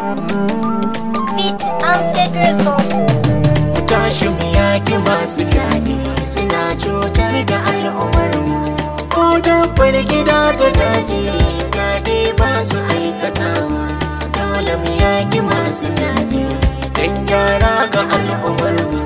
Beat Amjad Record. Ku tashi mu yaki masu fyaɗe suna cutar da al'ummarmu. Ko dabbar gida da daji fyaɗe ba su aikatawa. Dole mu yaki masu fyaɗe don gyara ga al'ummarmu.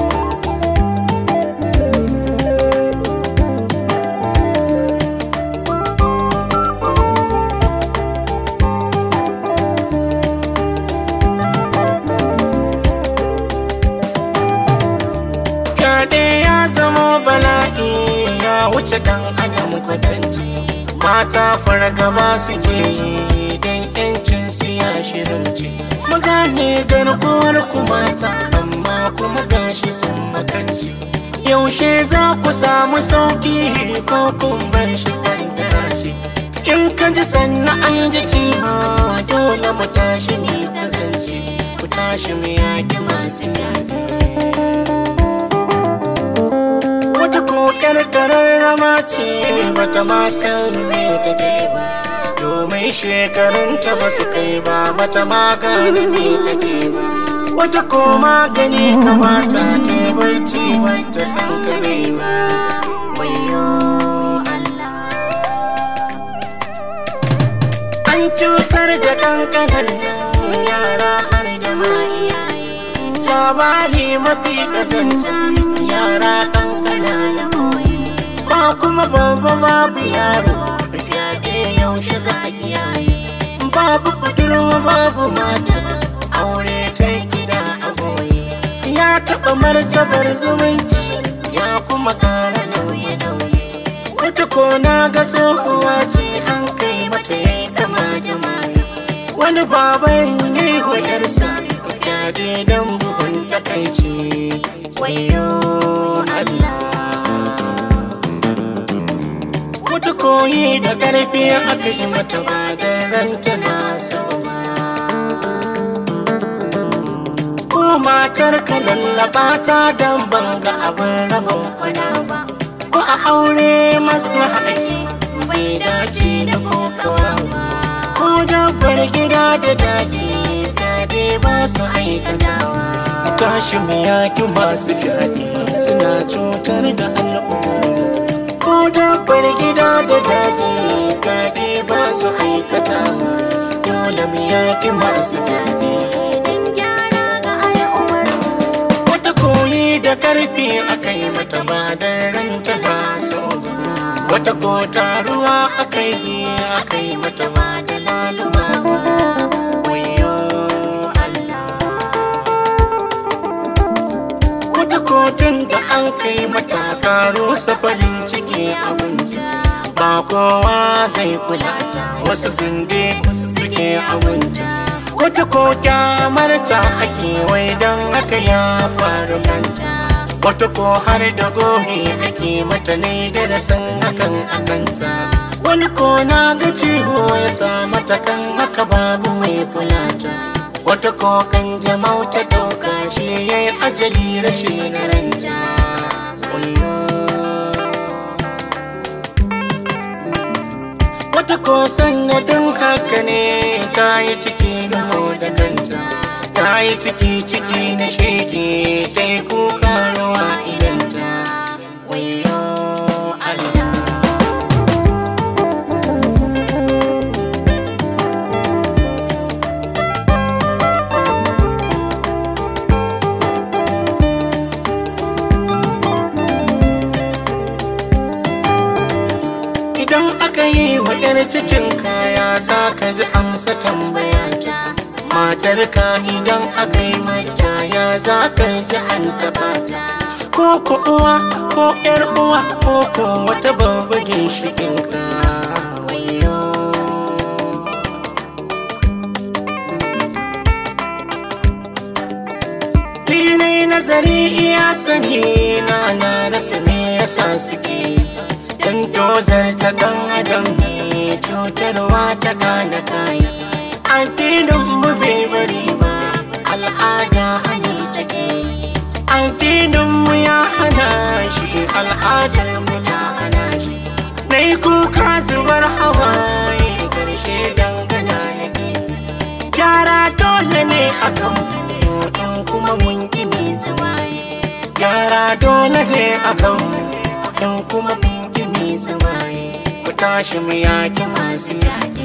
Fyaɗe ya zama bala'i ya wuce dan adam kwatanci. Mata fargaba suke yi don yancin su ya shirinci. Maza ne garkuwar ku mata amma kuma gashi sun makanci. Yaushe za ku samu sauki ko kun bar shi kankara ce. In ka ji sannan an ji ciwo dole mu tashi ne kazance. Ku tashi mu yaki masu yaƙi. wata kokar kararrama ce bata ma san me take ba domin shekarunta ba su kai ba bata ma gane me take ba wata ko magani kamata ta yi bacci bata san kare ba wayo Allah an cutar da kankanan nan yara har da ma iyaye labari mafi kasance yara kankana na koyi ba kuma babba babu yaro fyaɗe yaushe za a kiyaye babu budurwa babu mata aure ta gida a goye ya taɓa martabar zumunci ya kuma ƙara nauye-nauye wata kona ga tsohuwa ce an kai mata yayi kama da maye wani baban yi wa yarsa fyaɗe don bugun takaici wayo Allah wata koyi da ƙarfi aka yi mata ba da ranta na so ba ko matar ka lallaba ta don banga abin rabon kwana ba ko a aure masu haƙi bai dace da kokawa ba ko dabbar gida da daji fyaɗe ba su aikatawa tashi mu yaki masu fyaɗe suna cutar da al'umma ko dabbar gida da daji fyaɗe ba su aikatawa dole mu yaki masu fyaɗe Don gyara ga al'ummarmu. wata koyi da karfi aka yi mata ba da ranta na so ba. wata ko taruwa aka yi aka yi mata ba da laluma ba wayo Allah wata kotun da an kai mata karo safarin ciki abinci ba kowa zai kula ta wasu zunde suke abinci wata ko kyamarta ake wai don haka ya faru kanta wata ko har da gobe ake mata ne da da san hakan a kanta wani ko na ga ciwo ya sa mata kan haka babu mai kula ta wata ko kan jama'u ta dauka shi ya yi ajali rashin ranta Wayyo. wata ko sanadin haka ne ta yi ciki da da kanta ta yi ciki ciki na shege ta yi kuka rawa idanta wayo Allah Idan aka yi wa ‘yar cikin kaya za ka ji amsa tambaya ta. Matar ka idan aka yi mata ya za ka ji an taɓa ta. Ko ku uwa ko ‘yar uwa ko ko wata babba ginshiƙin ka. Wayo. Ni nai nazari iya sani na na rasa me yasa suke Dan tozar ta dan adam ne cutarwa ta kana kayi Addinin mu bai bari ba al'ada hani take Addinin mu ya hana shi al'adar mu ta hana shi Nai kuka zubar hawaye karshe dangana nake Gyara dole in kuma kun ki mai tsamaye ku tashi mu yaki masu yaƙi